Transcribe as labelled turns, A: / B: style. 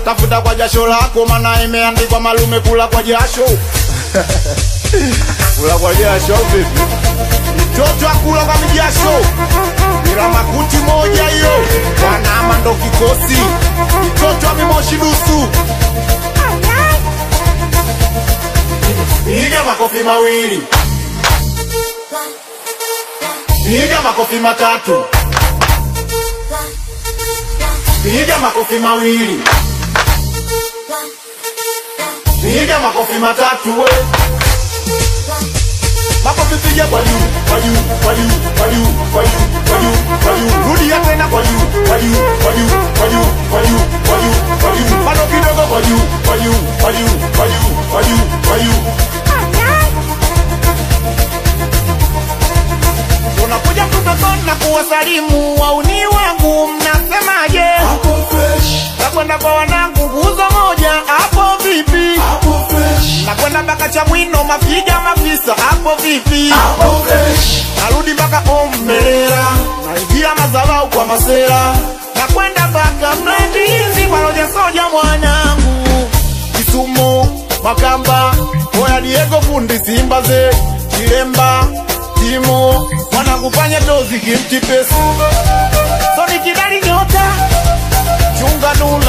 A: tafuta kwa jasho lako, maana imeandikwa malume kula kwa jasho. kula kwa jasho au vipi? Mtoto akula kwa mijasho, bila makuti moja hiyo, wanama ndo kikosi, mtoto amimoshi dusu. Piga makofi mawili, piga makofi matatu, piga makofi mawili, piga makofi matatu we. Makofi piga kwa juu, kwa juu, kwa juu, kwa juu, kwa juu, kwa juu, kwa juu. Rudia tena kwa juu, kwa juu, kwa juu, kwa juu, kwa juu, kwa juu, kwa juu. Bado kidogo kwa juu, kwa juu, kwa juu, kwa juu, kwa juu, kwa juu. Unakuja kutokana na kuwasalimu wauni wangu, mnasemaje?
B: Hapo fresh,
A: Nakwenda kwa wanangu nguzo moja, hapo vipi?
B: hapo fresh,
A: Nakwenda mpaka Chamwino, mafiga mafisa, hapo vipi?
B: hapo fresh,
A: narudi mpaka Ombelela, naingia madharau kwa masera, nakwenda mpaka Mlandizi kwa Roja Soja mwanangu, Kisumu Makamba, Oya Diego fundi Simba ze Kilemba Timo mwanangu fanya tozi kimti pesa Soni kidali nyota chunga nula